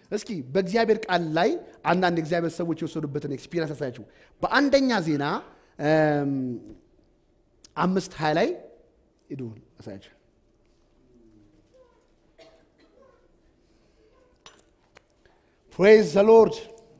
እስኪ በእግዚአብሔር ቃል ላይ አንዳንድ የእግዚአብሔር ሰዎች የወሰዱበትን ኤክስፒሪንስ ያሳያችሁ። በአንደኛ ዜና እም፣ አምስት ሀያ ላይ ሂዱ ያሳያችሁ። ፕሬዝ ዘ ሎርድ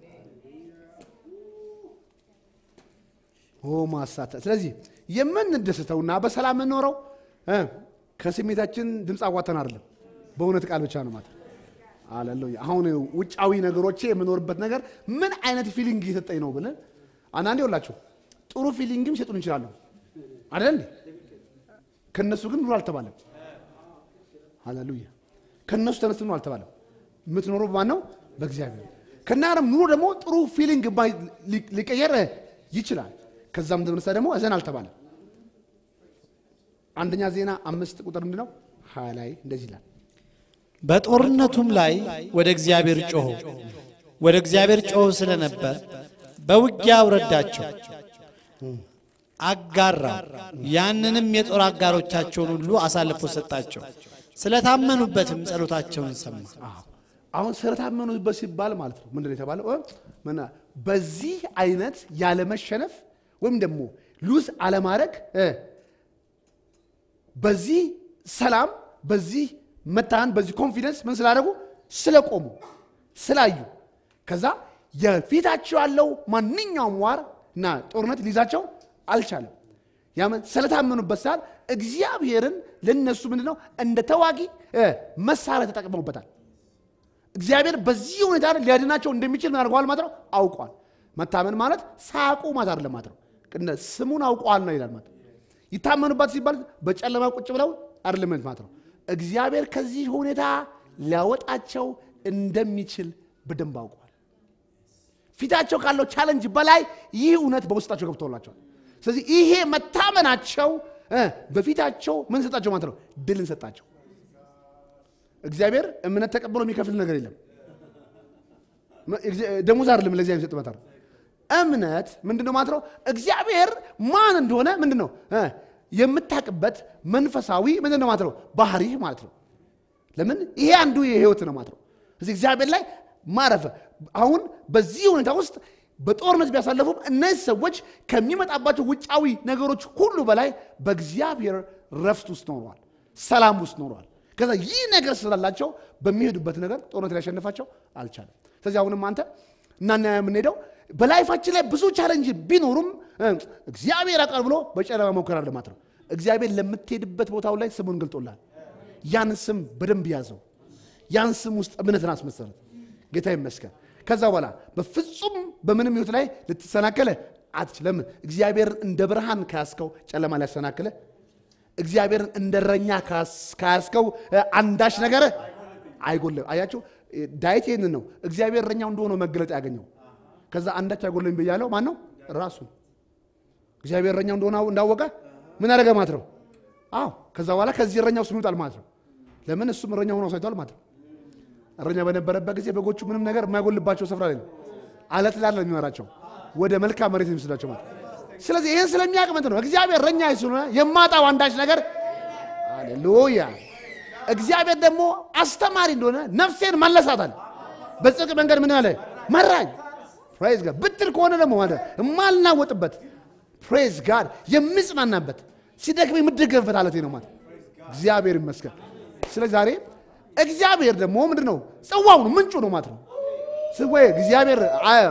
ኦ ማሳተ ስለዚህ የምንደስተውና በሰላም የምንኖረው እ ከስሜታችን ድምፅ አዋተን አይደለም፣ በእውነት ቃል ብቻ ነው ማለት አለሉያ። አሁን ውጫዊ ነገሮቼ የምኖርበት ነገር ምን አይነት ፊሊንግ እየሰጠኝ ነው ብለን አንዳንዴ ይኸውላችሁ ጥሩ ፊሊንግም ሊሰጡን ይችላሉ አይደል? ከነሱ ግን ኑሮ አልተባለም። ሃሌሉያ። ከነሱ ተነስተ ኑሮ አልተባለም። የምትኖረው በማን ነው? በእግዚአብሔር። ከናረም ኑሮ ደግሞ ጥሩ ፊሊንግ ባይ- ሊ- ሊቀየር ይችላል። ከዛም ተነሳ ደግሞ እዘን አልተባለም። አንደኛ ዜና አምስት ቁጥር ምንድን ነው? ሀያ ላይ እንደዚህ ይላል በጦርነቱም ላይ ወደ እግዚአብሔር ጮኹ። ወደ እግዚአብሔር ጮኹ ስለነበር በውጊያው ረዳቸው፣ አጋራው። ያንንም የጦር አጋሮቻቸውን ሁሉ አሳልፎ ሰጣቸው። ስለታመኑበትም ጸሎታቸውን ሰማ። አዎ። አሁን ስለታመኑበት ሲባል ማለት ነው ምንድን ነው የተባለው? እ? ምና በዚህ አይነት ያለመሸነፍ ወይም ደግሞ ሉዝ አለማድረግ እ፣ በዚህ ሰላም፣ በዚህ መታን፣ በዚህ ኮንፊደንስ ምን ስላደረጉ ስለቆሙ ስላዩ፣ ከዛ የፊታቸው ያለው ማንኛውም ዋር እና ጦርነት ሊይዛቸው አልቻለም። ያምን ስለታመኑበት ሰዓት እግዚአብሔርን ለነሱ ምንድን ነው እንደ ተዋጊ እ፣ መሳሪያ ተጠቅመውበታል። እግዚአብሔር በዚህ ሁኔታ ሊያድናቸው እንደሚችል ምን አድርገዋል ማለት ነው አውቋል። መታመን ማለት ሳያውቁ ማለት አይደለም ማለት ነው። ቅነ ስሙን አውቀዋል ነው ይላል ማለት ነው። ይታመኑባት ሲባል በጨለማ ቁጭ ብለው አይደለም ማለት ነው። እግዚአብሔር ከዚህ ሁኔታ ሊያወጣቸው እንደሚችል በደንብ አውቀዋል። ፊታቸው ካለው ቻለንጅ በላይ ይህ እውነት በውስጣቸው ገብቶላቸዋል። ስለዚህ ይሄ መታመናቸው እ፣ በፊታቸው ምን ሰጣቸው ማለት ነው ድልን ሰጣቸው። እግዚአብሔር እምነት ተቀብሎ የሚከፍል ነገር የለም። ደሞዝ አይደለም ለእግዚአብሔር የሚሰጥ መታር እምነት ምንድን ነው ማለት ነው? እግዚአብሔር ማን እንደሆነ ምንድን ነው እ የምታውቅበት መንፈሳዊ ምንድን ነው ማለት ነው? ባህሪህ ማለት ነው። ለምን ይሄ አንዱ የህይወት ነው ማለት ነው። እዚህ እግዚአብሔር ላይ ማረፈ። አሁን በዚህ ሁኔታ ውስጥ በጦርነት ቢያሳለፉም እነዚህ ሰዎች ከሚመጣባቸው ውጫዊ ነገሮች ሁሉ በላይ በእግዚአብሔር ረፍት ውስጥ ኖረዋል፣ ሰላም ውስጥ ኖረዋል። ከዛ ይህ ነገር ስላላቸው በሚሄዱበት ነገር ጦርነት ሊያሸንፋቸው አልቻለም። ስለዚህ አሁንም አንተ እናና የምንሄደው በላይፋችን ላይ ብዙ ቻለንጅ ቢኖሩም እ፣ እግዚአብሔር አቃል ብሎ በጨለማ መሞከር አለ ማለት ነው። እግዚአብሔር ለምትሄድበት ቦታው ላይ ስሙን ገልጦላል። ያን ስም በደንብ ያዘው። ያን ስም ውስጥ እምነትን አስመሰረት። ጌታ ይመስገን። ከዛ በኋላ በፍጹም በምንም ህይወት ላይ ልትሰናከለ አትችልም። እግዚአብሔርን እንደ ብርሃን ካያስከው ጨለማ ሊያሰናክለ እግዚአብሔርን እንደ እረኛ ካስ- ካያስከው እ፣ አንዳች ነገር አይጎልም። አያችሁ እ፣ ዳዊት ይህንን ነው እግዚአብሔር እረኛው እንደሆነ መገለጥ ያገኘው። ከዛ አንዳች አይጎልም ብያለው ማን ነው? ራሱ እግዚአብሔር እረኛው እንደሆነ እንዳወቀ ምን አደረገ ማለት ነው? አዎ ከዛ በኋላ ከዚህ እረኛው ስም ይውጣል ማለት ነው። ለምን እሱም እረኛ ሆኖ አሳይቷል ማለት ነው። እረኛ በነበረበት ጊዜ በጎቹ ምንም ነገር የማይጎልባቸው ስፍራ ላይ ነው። አለት ላለ የሚመራቸው ወደ መልካም መሬት የሚወስዳቸው ማለት ነው። ስለዚህ ይህን ስለሚያውቅ ምንድን ነው እግዚአብሔር እረኛ ስለሆነ የማጣው አንዳች ነገር አሌሉያ። እግዚአብሔር ደግሞ አስተማሪ እንደሆነ ነፍሴን መለሳታል። በጽድቅ መንገድ ምን አለ መራኝ። ፕሬዝ ጋድ ብትል ከሆነ ደግሞ ማለት የማልናወጥበት ፕሬዝ ጋድ የምጽናናበት ሲደክም የምደገፍበት አለቴ ነው ማለት እግዚአብሔር ይመስገን። ስለዚህ ዛሬ እግዚአብሔር ደግሞ ምንድን ነው ጽዋው ነው ምንጩ ነው ማለት ነው። ስወይ እግዚአብሔር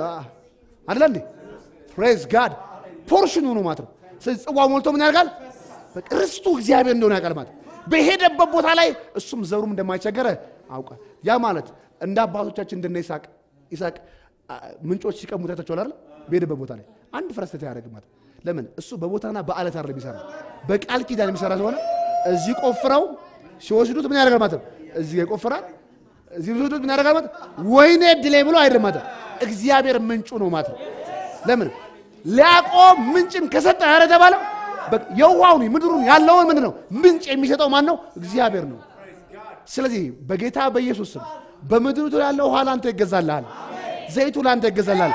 አደለ እንዴ ፕሬዝ ጋድ ፖርሽኑ ነው ማለት ነው። ስለዚህ ጽዋው ሞልቶ ምን ያደርጋል? በቃ ርስቱ እግዚአብሔር እንደሆነ ያውቃል ማለት ነው። በሄደበት ቦታ ላይ እሱም ዘሩም እንደማይቸገረ አውቃል። ያ ማለት እንደ አባቶቻችን እንደነ ይስሐቅ ይስሐቅ አ፣ ምንጮች ሲቀሙ ታይታችኋል አይደል? በሄደበት ቦታ ላይ አንድ ፍረስተት ያደርግ ማለት ለምን እሱ በቦታና በአለት አይደለም የሚሰራ በቃል ኪዳን የሚሰራ ስለሆነ እዚህ ቆፍረው ሲወስዱት ምን ያደርጋል ማለት ነው። እዚህ ጋር ይቆፍራል፣ እዚህ ሲወስዱት ምን ያደርጋል ማለት ወይኔ ድሌ ብሎ አይደለም ማለት እግዚአብሔር ምንጩ ነው ማለት ነው። ለምን ሊያቆም ምንጭን ከሰጠ ያረ ተባለው በቃ የውሃውን ምድሩን ያለውን ምንድን ነው ምንጭ የሚሰጠው ማን ነው? እግዚአብሔር ነው። ስለዚህ በጌታ በኢየሱስ ስም በምድሪቱ ያለው ውሃ ለአንተ ይገዛልሃል፣ ዘይቱ ለአንተ ይገዛልሃል።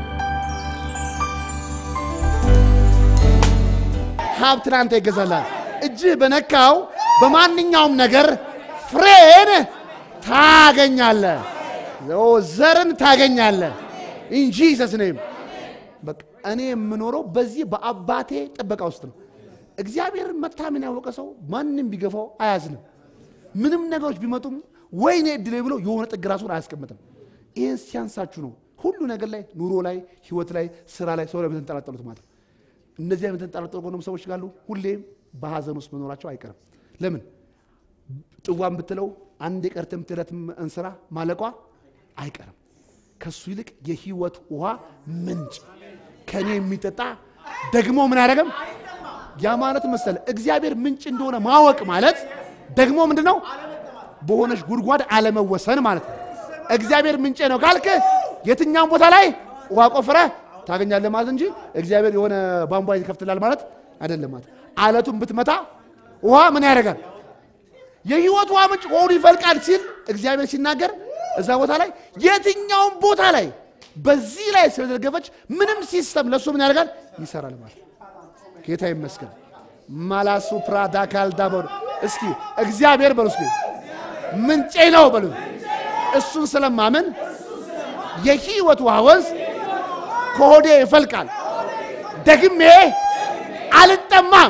ሀብት ለአንተ ይገዛልሃል፣ እጅህ በነካው በማንኛውም ነገር ፍሬን ታገኛለህ፣ ኦ፣ ዘርን ታገኛለህ። ኢንጂ ሰስኔም በቃ እኔ የምኖረው በዚህ በአባቴ ጥበቃ ውስጥ ነው። እግዚአብሔርን መታመን ያወቀ ሰው ማንም ቢገፋው አያዝንም። ምንም ነገሮች ቢመጡም ወይኔ እድሌ ብሎ የሆነ ጥግ ራሱን አያስቀምጥም። ይህን ሲያንሳችሁ ነው ሁሉ ነገር ላይ ኑሮ ላይ ህይወት ላይ ስራ ላይ ሰው ላይ የምትንጠላጠሉት ማለት ነው። እነዚህ የምትንጠላጠሉ ከሆኑም ሰዎች ካሉ ሁሌም በሀዘን ውስጥ መኖራቸው አይቀርም። ለምን ጥዋን ብትለው አንድ የቀርተም ትረት እንስራ ማለቋ አይቀርም። ከሱ ይልቅ የህይወት ውሃ ምንጭ ከኔ የሚጠጣ ደግሞ ምን አያደርግም ያ ማለት መሰለ እግዚአብሔር ምንጭ እንደሆነ ማወቅ ማለት ደግሞ ምንድን ነው? በሆነች ጉድጓድ አለመወሰን ማለት ነው። እግዚአብሔር ምንጭ ነው ካልክ የትኛውም ቦታ ላይ ውሃ ቆፍረ ታገኛለህ ማለት እንጂ እግዚአብሔር የሆነ ቧንቧ ይከፍትላል ማለት አይደለም። ማለት አለቱን ብትመታ ውሃ ምን ያደርጋል? የህይወት ውሃ ምንጭ ሆዱ ይፈልቃል ሲል እግዚአብሔር ሲናገር እዛ ቦታ ላይ የትኛውም ቦታ ላይ በዚህ ላይ ስለደገፈች ምንም ሲስተም ለእሱ ምን ያደርጋል? ይሰራል ማለት ነው። ጌታ ይመስገን። ማላሱ ፕራዳ ካልዳ በሉ እስኪ እግዚአብሔር በሉ እስኪ ምንጬ ነው በሉ። እሱን ስለማምን የህይወት ውሃ ወንዝ ከሆዴ ይፈልቃል፣ ደግሜ አልጠማም።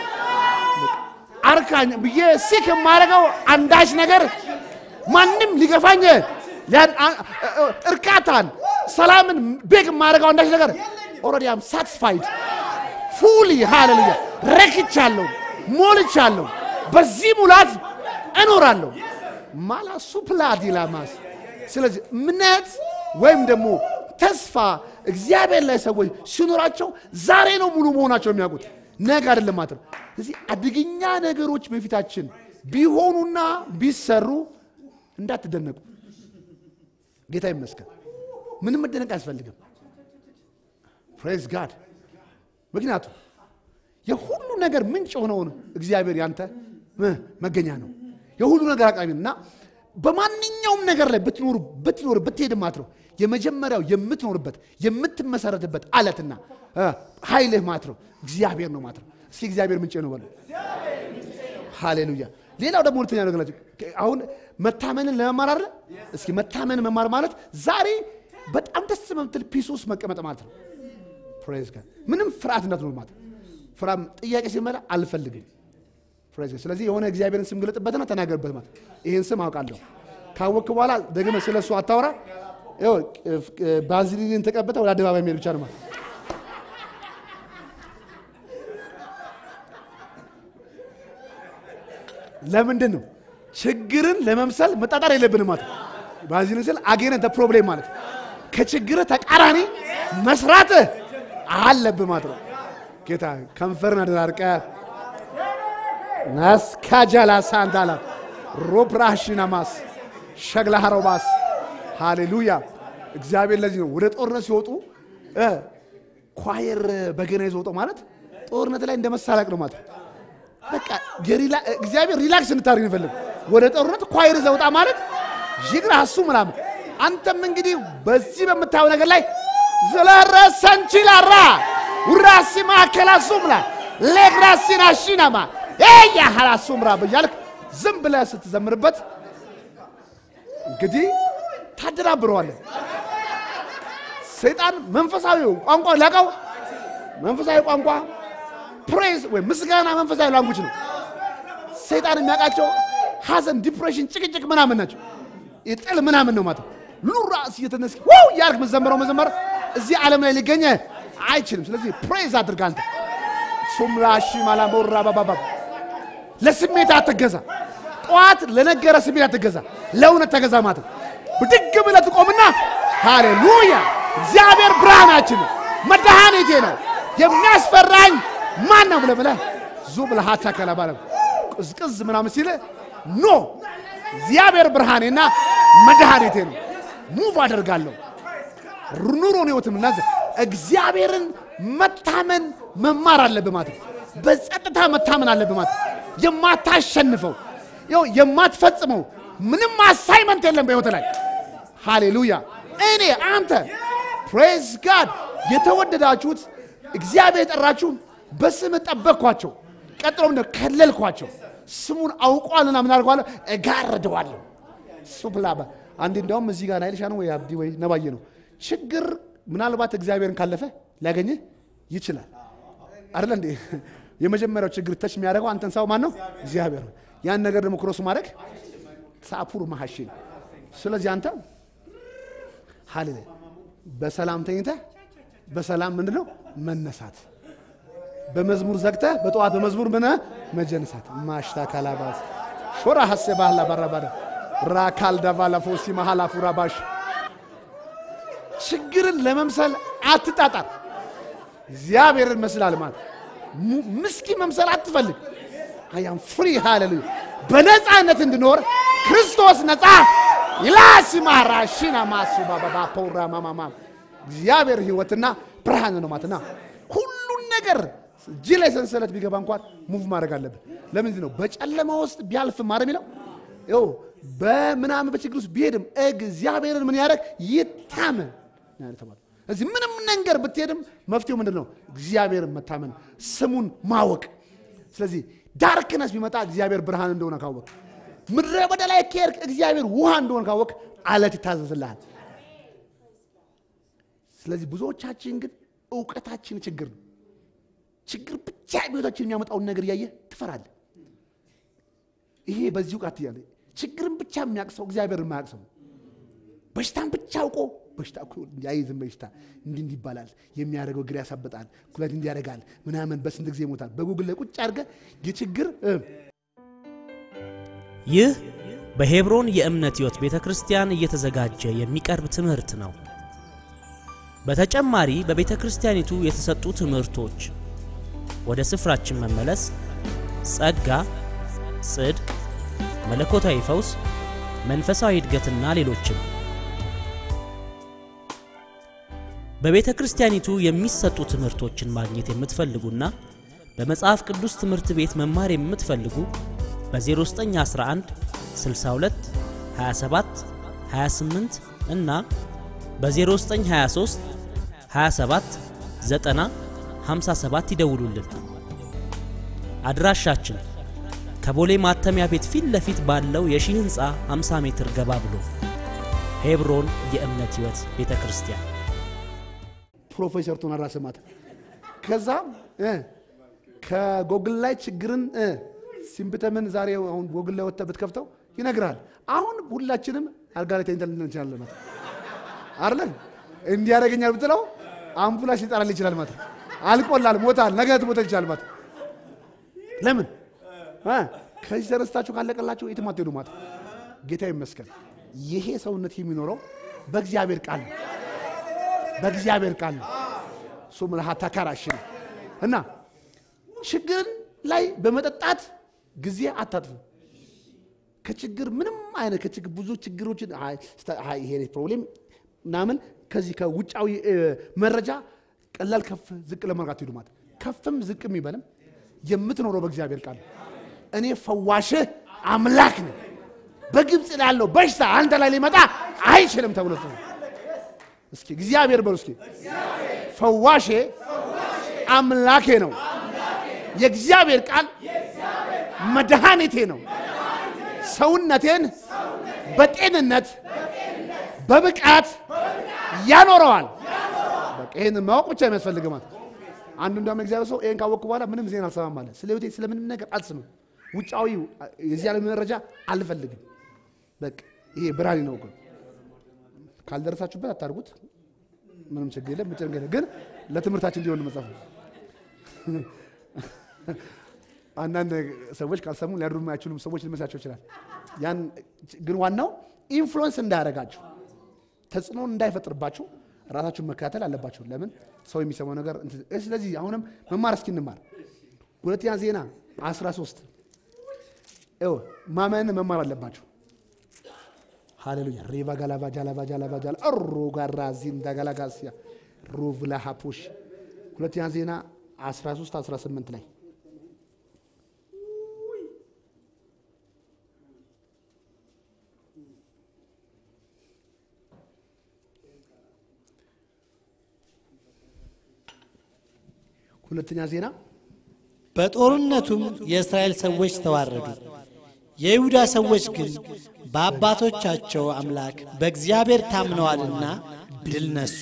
አርካኝ ብዬ ሲክ የማደርገው አንዳች ነገር ማንም ሊገፋኝ ሊያን- አ- እ- እርካታን፣ ሰላምን ቤግ የማደርገው አንዳች ነገር ኦልሬዲ አም ሳትስፋይድ ፉሊ ሃሌሉያ ረክቻለሁ፣ ሞልቻለሁ። በዚህ ሙላት እኖራለሁ። ማላ ሱፕላድ ይላማስ ስለዚህ እምነት ወይም ደግሞ ተስፋ እግዚአብሔር ላይ ሰዎች ሲኖራቸው ዛሬ ነው ሙሉ መሆናቸው የሚያውቁት ነገ አይደለም ማለት ነው። ስለዚህ አደገኛ ነገሮች በፊታችን ቢሆኑና ቢሰሩ እንዳትደነቁ። ጌታ ይመስገን። ምንም መደነቅ አያስፈልግም። ፕሬዝ ጋድ ምክንያቱም የሁሉ ነገር ምንጭ የሆነውን እግዚአብሔር ያንተ እ መገኛ ነው። የሁሉ ነገር አቅራቢ ነው እና በማንኛውም ነገር ላይ ብትኖሩ ብትኖር ብትሄድ ማለት ነው የመጀመሪያው የምትኖርበት የምትመሰረትበት አለትና እ ኃይልህ ማለት ነው እግዚአብሔር ነው ማለት ነው። እስኪ እግዚአብሔር ምንጭ ነው በሉ። ሃሌሉያ። ሌላው ደግሞ ሁለተኛ ነገር ናቸው። አሁን መታመንን ለመማር አይደለ? እስኪ መታመን መማር ማለት ዛሬ በጣም ደስ በምትል ፒስ ውስጥ መቀመጥ ማለት ነው። ፕሬዝ ጋድ ምንም ፍርሃት እንዳትኖር ማለት ነው። ፍራም ጥያቄ ሲመጣ አልፈልግም። ፕሬዝ ጋድ ስለዚህ የሆነ እግዚአብሔርን ስም ግለጥበትና ተናገርበት ማለት ይህን ስም አውቃለሁ ካወቅክ በኋላ ደግመ ስለ እሱ አታወራ። ይኸው ባዝሊንን ተቀብተ ወደ አደባባይ የሚሄድ ብቻ ነው ማለት ለምንድን ነው ችግርን ለመምሰል መጣጣር የለብንም ማለት ነው። ባዚልን ስል አጌነ ፕሮብሌም ማለት ነው። ከችግር ተቃራኒ መስራት አለብህ ማለት ነው። ጌታ ከንፈርን አደራርቀ ናስካጃላ ሳንዳላ ሮፕራሽናማስ ሸግላ ሀሮባስ ሃሌሉያ። እግዚአብሔር ለዚህ ነው ወደ ጦርነት ሲወጡ እ ኳየር በገና ይዘው ወጡ ማለት ጦርነት ላይ እንደ መሳለቅ ነው ማለት ነው። በቃ የሪላ- እግዚአብሔር ሪላክስ እንድታደርግ ይፈልግ ወደ ጦርነት ኳይር ዘውጣ ማለት ይግራ እሱ ምናምን አንተም እንግዲህ በዚህ በምታየው ነገር ላይ ዘለረሰንችላራ ውራሲ ማከላ ሱምላ ሌግራሲና ሽናማ ያ ሀላ ሱምራ ብያልክ ዝም ብለህ ስትዘምርበት እንግዲህ ታደናብረዋለህ። ሰይጣን መንፈሳዊ ቋንቋ ላቀው መንፈሳዊ ቋንቋ ፕሬዝ ወይም ምስጋና መንፈሳዊ ላንጉጅ ነው። ሰይጣን የሚያውቃቸው ሐዘን፣ ዲፕሬሽን፣ ጭቅጭቅ ምናምን ናቸው። የጥል ምናምን ነው ማለት ነው። ሉራስ እየተነስ ዋው ያርግ መዘመረው መዘመር እዚህ ዓለም ላይ ሊገኘ አይችልም። ስለዚህ ፕሬዝ አድርግ አንተ ሱምላሺ ማላሞራ ባባባ ለስሜት አትገዛ። ጠዋት ለነገረ ስሜት አትገዛ፣ ለእውነት ተገዛ ማለት ነው። ብድግ ብለህ ትቆምና ሃሌሉያ እግዚአብሔር ብርሃናችን ነው፣ መድኃኒቴ ነው፣ የሚያስፈራኝ ማን ነው ብለህ ብለህ ዙ ብለህ አታከላ ባለ ቅዝቅዝ ምናምን ሲል ኖ እግዚአብሔር ብርሃኔና መድኃኒቴ ነው፣ ሙቭ አደርጋለሁ ኑሮን ህይወትም እና እግዚአብሔርን መታመን መማር አለብህ ማለት ነው። በጸጥታ መታመን አለብህ ማለት ነው። የማታሸንፈው ይኸው የማትፈጽመው ምንም አሳይመንት የለም በህይወት ላይ ሃሌሉያ። እኔ አንተ ፕሬዝ ጋድ የተወደዳችሁት እግዚአብሔር የጠራችሁ በስም ጠበቅኳቸው። ቀጥሎ ምንድን ነው? ከለልኳቸው። ስሙን አውቋልና ምን አድርገዋለሁ? እጋርደዋለሁ። እሱ ብላባ አንዴ እንዲያውም እዚህ ጋር ናይልሻ ነው ወይ አብዲ ወይ ነባዬ ነው ችግር ምናልባት እግዚአብሔርን ካለፈ ሊያገኝህ ይችላል አይደለ እንዴ? የመጀመሪያው ችግር ተች የሚያደርገው አንተን ሰው ማን ነው? እግዚአብሔር ነው። ያን ነገር ደግሞ ክሮስ ማድረግ ሳፑር መሐሺ ነው። ስለዚህ አንተ ሀሌለ በሰላም ተኝተህ በሰላም ምንድን ነው መነሳት፣ በመዝሙር ዘግተህ በጠዋት በመዝሙር ምን መጀነሳት ማሽታ ካላባስ ሾራ ሀሴ ባህላ ባራባዳ ራካል ደቫላ ፎሲ መሃላ ፉራባሽ ችግርን ለመምሰል አትጣጣር። እግዚአብሔርን መስላል ማለት mu- ምስኪን መምሰል አትፈልግ። አያም ፍሪ ሃሌሉያ በነፃነት እንድኖር ክርስቶስ ነፃ ይላሲ ማራሺና ማሱ ባባባ ፖራ ማማማ እግዚአብሔር ህይወትና ብርሃን ነው ማለትና ሁሉን ነገር እጅ ላይ ሰንሰለት ቢገባ እንኳን ሙቭ ማድረግ አለብን። ለምንድን ነው በጨለማ ውስጥ ቢያልፍ ማረ የሚለው ይኸው በምናምን በችግር ውስጥ ቢሄድም እግዚአብሔርን ምን ያደረግ ይታመን ነው ያለ ተባለ። እዚህ ምንም ነገር ብትሄድም መፍትሄው ምንድን ነው? እግዚአብሔርን መታመን፣ ስሙን ማወቅ። ስለዚህ ዳርክነስ ቢመጣ እግዚአብሔር ብርሃን እንደሆነ ካወቅ፣ ምድረ በዳ ላይ ከሄድክ እግዚአብሔር ውሃ እንደሆነ ካወቅ፣ አለት ይታዘዝልሃል። ስለዚህ ብዙዎቻችን ግን እውቀታችን ችግር ነው። ችግር ብቻ ህይወታችን የሚያመጣውን ነገር እያየ ትፈራለህ። ይሄ በዚህ እውቀት እያለ ችግርን ብቻ የሚያውቅ ሰው እግዚአብሔርን የማያውቅ ሰው ነው። በሽታን ብቻ አውቆ በሽታ እኮ ያይዝም በሽታ እንዲህ እንዲህ ይባላል የሚያደርገው እግር ያሳብጣል፣ ኩለት እንዲህ ያደርጋል ምናምን በስንት ጊዜ ይሞታል። በጉግል ላይ ቁጭ አድርገህ የችግር እ ይህ በሄብሮን የእምነት ሕይወት ቤተ ክርስቲያን እየተዘጋጀ የሚቀርብ ትምህርት ነው። በተጨማሪ በቤተ ክርስቲያኒቱ የተሰጡ ትምህርቶች፣ ወደ ስፍራችን መመለስ፣ ጸጋ፣ ጽድቅ፣ መለኮታዊ ፈውስ፣ መንፈሳዊ እድገትና ሌሎችም በቤተ ክርስቲያኒቱ የሚሰጡ ትምህርቶችን ማግኘት የምትፈልጉና በመጽሐፍ ቅዱስ ትምህርት ቤት መማር የምትፈልጉ በ0911 62 27 28 እና በ0923 27 90 57 ይደውሉልን። አድራሻችን ከቦሌ ማተሚያ ቤት ፊት ለፊት ባለው የሺህ ሕንፃ 50 ሜትር ገባ ብሎ ሄብሮን የእምነት ሕይወት ቤተ ክርስቲያን ፕሮፌሰር ቶና ራስማት ከዛም እ ከጎግል ላይ ችግርን እ ሲምፕተምን ዛሬ አሁን ጎግል ላይ ወጥተህ ብትከፍተው ይነግራል። አሁን ሁላችንም አልጋ ላይ ተኝተን ልንል እንችላለን ማለት አይደለም። እንዲህ ያደርገኛል ብትለው አምቡላንስ ሊጠራል ይችላል ማለት አልቆላል፣ ሞታል፣ ነገ ትሞተ ይችላል ማለት ለምን እ ከዚህ ተነስታችሁ ካለቀላችሁ የትም አትሄዱ ማለት ጌታ ይመስገን። ይሄ ሰውነት የሚኖረው በእግዚአብሔር ቃል ነው በእግዚአብሔር ቃል ነው። እሱ ምልሃታ ካራሽ ነው እና ችግርን ላይ በመጠጣት ጊዜ አታጥፉ። ከችግር ምንም አይነት ከችግር ብዙ ችግሮችን አይ፣ ስተ- አይ፣ ይሄ ፕሮብሌም ምናምን ከዚህ ከውጫዊ እ፣ መረጃ ቀላል ከፍ ዝቅ ለማድረግ አትሄዱ ማለት ከፍም ዝቅም ይበልም የምትኖረው በእግዚአብሔር ቃል ነው። እኔ ፈዋሽህ አምላክ ነው። በግብፅ ላለው በሽታ አንተ ላይ ሊመጣ አይችልም ተብሎ ተጽፏል። እስኪ እግዚአብሔር በሉ እስኪ ፈዋሼ አምላኬ ነው። የእግዚአብሔር ቃል መድኃኒቴ ነው። ሰውነቴን በጤንነት በብቃት ያኖረዋል። በቃ ይህንን ማወቅ ብቻ የሚያስፈልግ ማለት አንዱ እንደውም እግዚአብሔር ሰው ይህን ካወቅኩ በኋላ ምንም ዜና አልሰማም አለ። ስለ ህይወቴ ስለምንም ነገር አልስምም። ውጫዊ የዚህ ዓለም መረጃ አልፈልግም። በቃ ይሄ ብርሃኔ ነው እኮ ካልደረሳችሁበት አታርጉት። ምንም ችግር የለም። ምጭ ነገር ግን ለትምህርታችን እንዲሆን መጽሐፍ ነው። አንዳንድ ሰዎች ካልሰሙ ሊያድሩ የማይችሉም ሰዎች ሊመስላቸው ይችላል። ያን ግን ዋናው ኢንፍሉወንስ እንዳያደርጋችሁ ተጽዕኖ እንዳይፈጥርባችሁ ራሳችሁን መከታተል አለባችሁ። ለምን ሰው የሚሰማው ነገር እንትን- እ ስለዚህ አሁንም መማር እስኪ እንማር። ሁለተኛ ዜና 13 ይኸው ማመን መማር አለባችሁ። ሃሌሉያ ሬቫ ጋላቫ ጃላቫ ጃላቫ ጃላ እሮ ጋራ ዚንዳ ጋላጋሲያ ሩቭላ ሀፑሽ ሁለተኛ ዜና 13 18 ላይ ሁለተኛ ዜና በጦርነቱም የእስራኤል ሰዎች ተዋረዱ። የይሁዳ ሰዎች ግን በአባቶቻቸው አምላክ በእግዚአብሔር ታምነዋልና ድል ነሱ።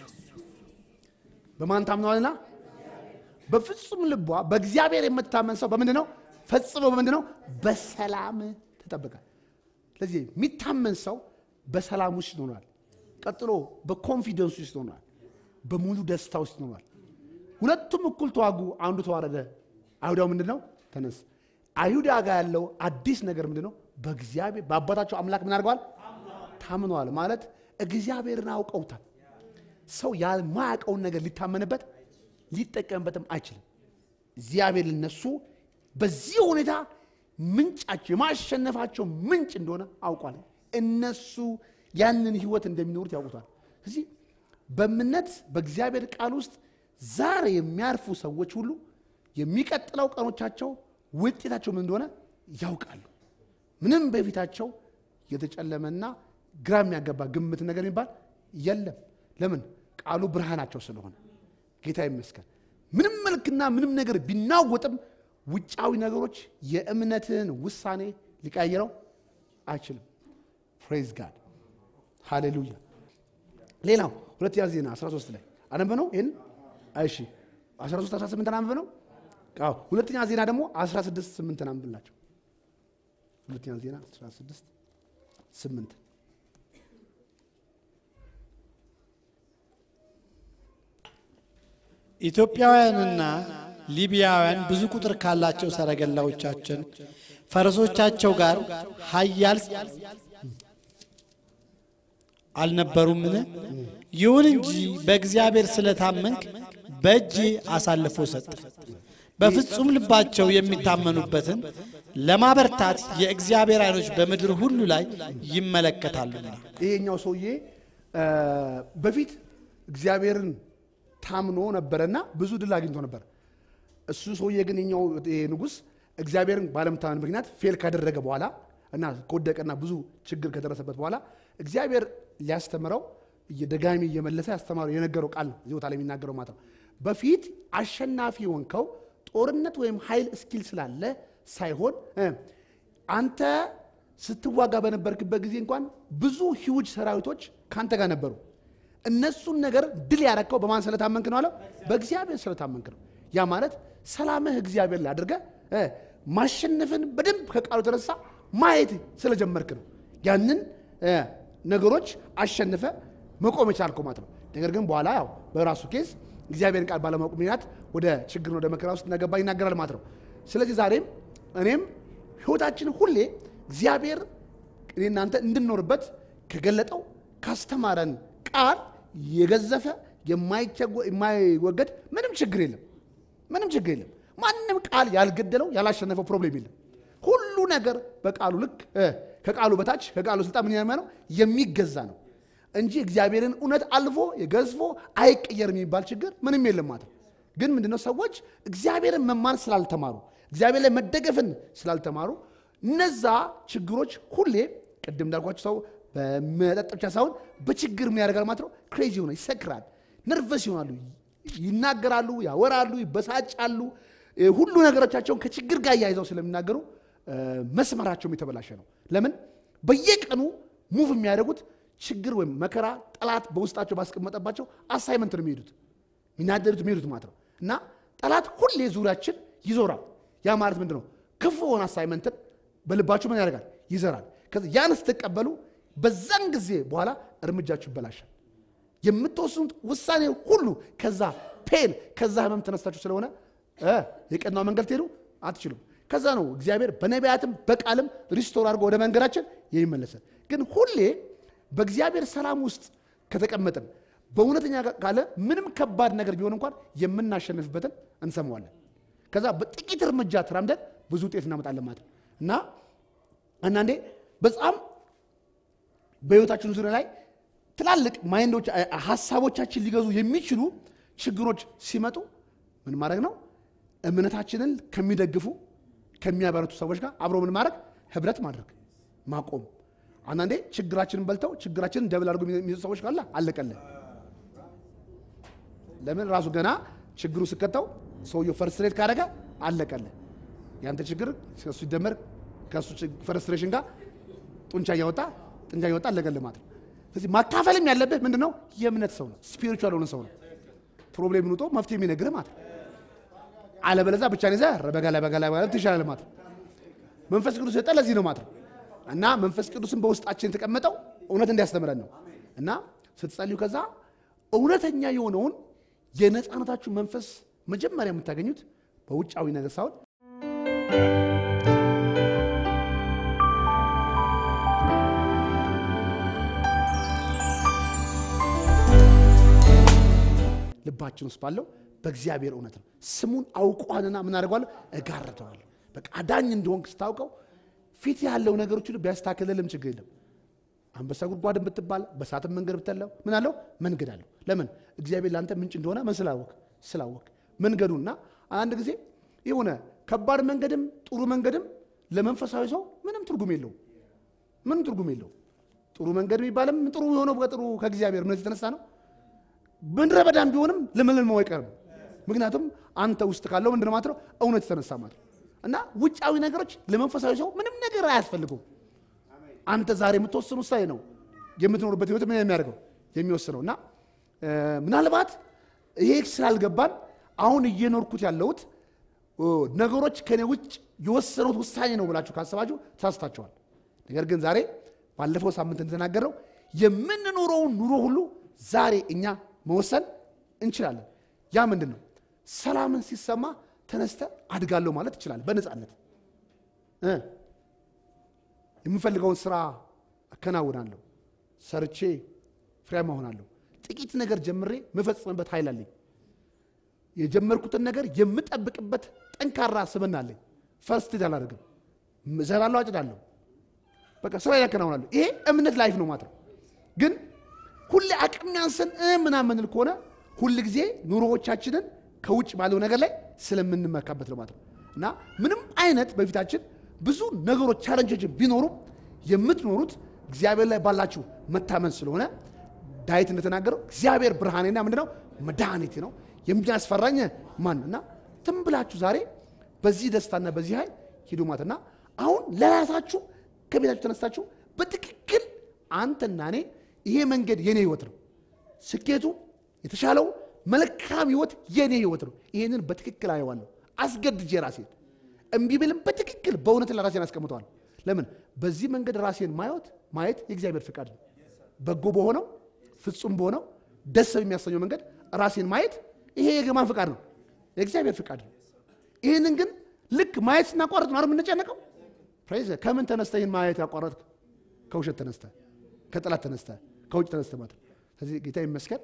በማን ታምነዋልና? በፍጹም ልቧ በእግዚአብሔር የምታመን ሰው በምንድን ነው? ፈጽሞ በምንድን ነው? በሰላም ተጠብቃል። ስለዚህ የሚታመን ሰው በሰላም ውስጥ ይኖራል። ቀጥሎ በኮንፊደንስ ውስጥ ይኖራል። በሙሉ ደስታ ውስጥ ይኖራል። ሁለቱም እኩል ተዋጉ፣ አንዱ ተዋረደ። አይሁዳው ምንድን ነው? ተነስ። አይሁዳ ጋር ያለው አዲስ ነገር ምንድን ነው? በእግዚአብሔር በአባታቸው አምላክ ምን አድርገዋል? ታምነዋል ማለት እግዚአብሔርን አውቀውታል። ሰው ያልማያውቀውን ነገር ሊታመንበት ሊጠቀምበትም አይችልም። እግዚአብሔር ለነሱ በዚህ ሁኔታ ምንጫቸው የማሸነፋቸው ምንጭ እንደሆነ አውቋል። እነሱ ያንን ህይወት እንደሚኖሩት ያውቁታል። ስለዚህ በእምነት በእግዚአብሔር ቃል ውስጥ ዛሬ የሚያርፉ ሰዎች ሁሉ የሚቀጥለው ቀኖቻቸው ውጤታቸው ምን እንደሆነ ያውቃሉ። ምንም በፊታቸው የተጨለመና ግራ የሚያገባ ግምት ነገር የሚባል የለም። ለምን? ቃሉ ብርሃናቸው ስለሆነ። ጌታ ይመስገን። ምንም መልክና ምንም ነገር ቢናወጥም ውጫዊ ነገሮች የእምነትን ውሳኔ ሊቀይረው አይችልም። ፕሬዝ ጋድ ሃሌሉያ። ሌላው ሁለተኛ ዜና 13 ላይ አነበ ነው ይህን እሺ 13 18 አነበ ነው። አዎ ሁለተኛ ዜና ደግሞ 16 8 አንብላቸው። ሁለተኛ ዜና 16 8 ኢትዮጵያውያንና ሊቢያውያን ብዙ ቁጥር ካላቸው ሰረገላዎቻችን ፈረሶቻቸው ጋር ኃያል አልነበሩምን? ይሁን እንጂ በእግዚአብሔር ስለታመንክ በእጄ አሳልፎ ሰጠ። በፍጹም ልባቸው የሚታመኑበትን ለማበርታት የእግዚአብሔር ዓይኖች በምድር ሁሉ ላይ ይመለከታሉና። ይሄኛው ሰውዬ እ በፊት እግዚአብሔርን ታምኖ ነበረና ብዙ ድል አግኝቶ ነበር። እሱ ሰውዬ ግን የኛው ይሄ ንጉሥ እግዚአብሔርን ባለመታመን ምክንያት ፌል ካደረገ በኋላ እና ከወደቀና ብዙ ችግር ከደረሰበት በኋላ እግዚአብሔር ሊያስተምረው ደጋሚ እየመለሰ ያስተማረው የነገረው ቃል ነው። እዚህ ቦታ ላይ የሚናገረው ማለት ነው። በፊት አሸናፊ የሆንከው ጦርነት ወይም ኃይል እስኪል ስላለ ሳይሆን እ አንተ ስትዋጋ በነበርክበት ጊዜ እንኳን ብዙ ሂውጅ ሰራዊቶች ከአንተ ጋር ነበሩ። እነሱን ነገር ድል ያረከው በማን ስለታመንክ ነው አለው? በእግዚአብሔር ስለታመንክ ነው። ያ ማለት ሰላምህ እግዚአብሔር ላይ አድርገህ እ ማሸነፍን በደንብ ከቃሉ የተነሳ ማየት ስለጀመርክ ነው። ያንን እ ነገሮች አሸንፈ መቆም የቻልከው ማለት ነው። ነገር ግን በኋላ ያው በራሱ ኬዝ እግዚአብሔርን ቃል ባለማወቅ ምክንያት ወደ ችግር ወደ መከራ ውስጥ እንደገባ ይናገራል ማለት ነው። ስለዚህ ዛሬም እኔም ህይወታችን ሁሌ እግዚአብሔር እኔ እናንተ እንድንኖርበት ከገለጠው ካስተማረን ቃል የገዘፈ የማይቸጎ- የማይወገድ ምንም ችግር የለም። ምንም ችግር የለም። ማንም ቃል ያልገደለው ያላሸነፈው ፕሮብሌም የለም። ሁሉ ነገር በቃሉ ልክ እ ከቃሉ በታች ከቃሉ ስልጣን ምን ያማ ነው የሚገዛ ነው እንጂ እግዚአብሔርን እውነት አልፎ የገዝፎ አይቀየርም የሚባል ችግር ምንም የለም ማለት ነው። ግን ምንድነው ሰዎች እግዚአብሔርን መማር ስላልተማሩ እግዚአብሔር ላይ መደገፍን ስላልተማሩ እነዛ ችግሮች ሁሌ ቅድም እንዳልኳቸው ሰው በመጠጥ ብቻ ሳይሆን በችግር ምን ያደርጋል ማለት ነው። ክሬዚ ሆነ ይሰክራል፣ ነርቨስ ይሆናሉ፣ ይናገራሉ፣ ያወራሉ፣ ይበሳጫሉ። እ ሁሉ ነገሮቻቸውን ከችግር ጋር እያይዘው ስለሚናገሩ እ መስመራቸውም የተበላሸ ነው። ለምን በየቀኑ ሙቭ የሚያደርጉት ችግር ወይም መከራ ጠላት በውስጣቸው ባስቀመጠባቸው አሳይመንት ነው የሚሄዱት የሚናደዱት የሚሄዱት ማለት ነው። እና ጠላት ሁሌ ዙሪያችን ይዞራል። ያ ማለት ምንድን ነው? ክፉ የሆነ አሳይመንትን በልባችሁ ምን ያደርጋል? ይዘራል። ከዚ ያን ስትቀበሉ በዛን ጊዜ በኋላ እርምጃችሁ ይበላሻል። የምትወስኑት ውሳኔ ሁሉ ከዛ ፔን ከዛ ህመም ተነስታችሁ ስለሆነ እ የቀናው መንገድ ትሄዱ አትችሉም። ከዛ ነው እግዚአብሔር በነቢያትም በቃልም ሪስቶር አድርጎ ወደ መንገዳችን የሚመለሰን። ግን ሁሌ በእግዚአብሔር ሰላም ውስጥ ከተቀመጥን በእውነተኛ ካለ ምንም ከባድ ነገር ቢሆን እንኳን የምናሸንፍበትን እንሰማዋለን። ከዛ በጥቂት እርምጃ ተራምደን ብዙ ውጤት እናመጣለን ማለት ነው እና አንዳንዴ በጣም በህይወታችን ዙሪያ ላይ ትላልቅ ማይንዶች ሀሳቦቻችን ሊገዙ የሚችሉ ችግሮች ሲመጡ ምን ማድረግ ነው? እምነታችንን ከሚደግፉ ከሚያበረቱ ሰዎች ጋር አብሮ ምን ማድረግ ህብረት ማድረግ ማቆም። አንዳንዴ ችግራችንን በልተው ችግራችንን ደብል አድርጎ የሚይዙ ሰዎች ካለ አለቀለን። ለምን ራሱ ገና ችግሩ ስከተው ሰውየው ፈርስትሬት ካደረገ አለቀልህ። ያንተ ችግር ከሱ ሲደመር ከሱ ፍረስትሬሽን ጋር ጡንቻ እያወጣ ጡንቻ እያወጣ አለቀልህ ማለት ነው። ስለዚህ ማካፈልም ያለብህ ምንድን ነው? የእምነት ሰው ነው፣ ስፒሪቹዋል የሆነ ሰው ነው። ፕሮብሌም ንጦ መፍትሄ የሚነግርህ ማለት ነው። አለበለዚያ ብቻህን ይዘህ በጋላ በጋላ በጋላ ትሻላለህ ማለት ነው። መንፈስ ቅዱስ የሰጠ ለዚህ ነው ማለት ነው። እና መንፈስ ቅዱስን በውስጣችን የተቀመጠው እውነት እንዲያስተምረን ነው። እና ስትጸልዩ ከዛ እውነተኛ የሆነውን የነፃነታችሁ መንፈስ መጀመሪያ የምታገኙት በውጫዊ ነገር ሳይሆን ልባችን ውስጥ ባለው በእግዚአብሔር እውነት ነው። ስሙን አውቋልና ምን አደርገዋለሁ? እጋርደዋለሁ። በቃ አዳኝ እንደሆንክ ስታውቀው ፊት ያለው ነገሮች ሁሉ ቢያስታክልልም ችግር የለም። አንበሳ ጉድጓድን ብትባል በሳትም መንገድ ብትለው ምን አለው? መንገድ አለው። ለምን? እግዚአብሔር ለአንተ ምንጭ እንደሆነ ምን ስላወቅ ስላወቅ መንገዱና አንድ ጊዜ የሆነ ከባድ መንገድም ጥሩ መንገድም ለመንፈሳዊ ሰው ምንም ትርጉም የለው ምንም ትርጉም የለው። ጥሩ መንገድ የሚባልም ጥሩ የሆነው በጥሩ ከእግዚአብሔር እምነት የተነሳ ነው። ምድረ በዳም ቢሆንም ለመለመው አይቀርም። ምክንያቱም አንተ ውስጥ ካለው ምንድን ማለት ነው እውነት የተነሳ ማለት ነው። እና ውጫዊ ነገሮች ለመንፈሳዊ ሰው ምንም ነገር አያስፈልጉም። አንተ ዛሬ የምትወስኑ ውሳኔ ነው የምትኖርበት ህይወት ምን የሚያደርገው የሚወስነው። እና ምናልባት ይሄ ስላልገባን አሁን እየኖርኩት ያለሁት ነገሮች ከኔ ውጭ የወሰኑት ውሳኔ ነው ብላችሁ ካሰባችሁ ተሳስታችኋል። ነገር ግን ዛሬ ባለፈው ሳምንት እንደተናገረው የምንኖረውን ኑሮ ሁሉ ዛሬ እኛ መወሰን እንችላለን። ያ ምንድን ነው? ሰላምን ሲሰማ ተነስተ አድጋለሁ ማለት ይችላል። በነፃነት እ የምፈልገውን ስራ አከናውናለሁ፣ ሰርቼ ፍሬያማ እሆናለሁ። ጥቂት ነገር ጀምሬ የምፈጽምበት ኃይል አለኝ። የጀመርኩትን ነገር የምጠብቅበት ጠንካራ ስብዕና አለኝ። ፈርስት አላደርግም፣ እዘራለሁ፣ አጭዳለሁ፣ በቃ ስራ ያከናውናለሁ። ይሄ እምነት ላይፍ ነው ማለት ነው። ግን ሁሌ አቅም ያንስን ምናምንል ከሆነ ሁል ጊዜ ኑሮዎቻችንን ከውጭ ባለው ነገር ላይ ስለምንመካበት ነው ማለት ነው። እና ምንም አይነት በፊታችን ብዙ ነገሮች ቻለንጆችን ቢኖሩም የምትኖሩት እግዚአብሔር ላይ ባላችሁ መታመን ስለሆነ ዳዊት እንደተናገረው እግዚአብሔር ብርሃኔና ምንድነው መድኃኒቴ ነው የሚያስፈራኝ ማን እና ትም ብላችሁ ዛሬ በዚህ ደስታና በዚህ ኃይል ሂዱ ማለት እና አሁን ለራሳችሁ ከቤታችሁ ተነስታችሁ በትክክል አንተና እኔ ይሄ መንገድ የኔ ህይወት ነው፣ ስኬቱ የተሻለው መልካም ህይወት የኔ ህይወት ነው። ይህንን በትክክል አየዋለሁ። አስገድጄ ራሴን እምቢ ብልም በትክክል በእውነት ለራሴን አስቀምጠዋል። ለምን በዚህ መንገድ ራሴን ማየት ማየት የእግዚአብሔር ፍቃድ ነው። በጎ በሆነው ፍጹም በሆነው ደስ በሚያሰኘው መንገድ ራሴን ማየት ይሄ የገማን ፍቃድ ነው፣ የእግዚአብሔር ፍቃድ ነው። ይህንን ግን ልክ ማየት ስናቋረጥ ነው የምንጨነቀው። ፕሬዝ ከምን ተነስተ ይህን ማየት ያቋረጥ? ከውሸት ተነስተ፣ ከጠላት ተነስተ፣ ከውጭ ተነስተ ማለት ነው። ስለዚህ ጌታ ይመስገን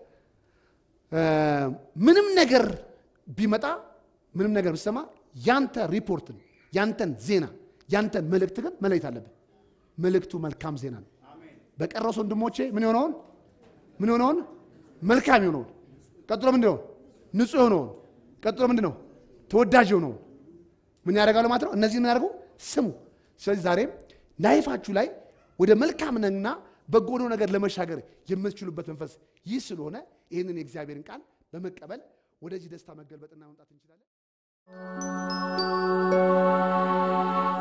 ምንም ነገር ቢመጣ ምንም ነገር ብሰማ ያንተ ሪፖርትን ያንተን ዜና ያንተን መልእክት ግን መለየት አለብን። መልእክቱ መልካም ዜና ነው። በቀረሱ ወንድሞቼ ምን የሆነውን ምን የሆነውን መልካም የሆነውን ቀጥሎ ምንድን ነው ንጹህ የሆነውን ቀጥሎ ምንድን ነው ተወዳጅ የሆነውን ምን ያደርጋሉ ማለት ነው። እነዚህ ምን ያደርጉ ስሙ። ስለዚህ ዛሬም ላይፋችሁ ላይ ወደ መልካምና በጎ ወደሆነ ነገር ለመሻገር የምትችሉበት መንፈስ ይህ ስለሆነ ይህንን የእግዚአብሔርን ቃል በመቀበል ወደዚህ ደስታ መገልበጥና መምጣት እንችላለን።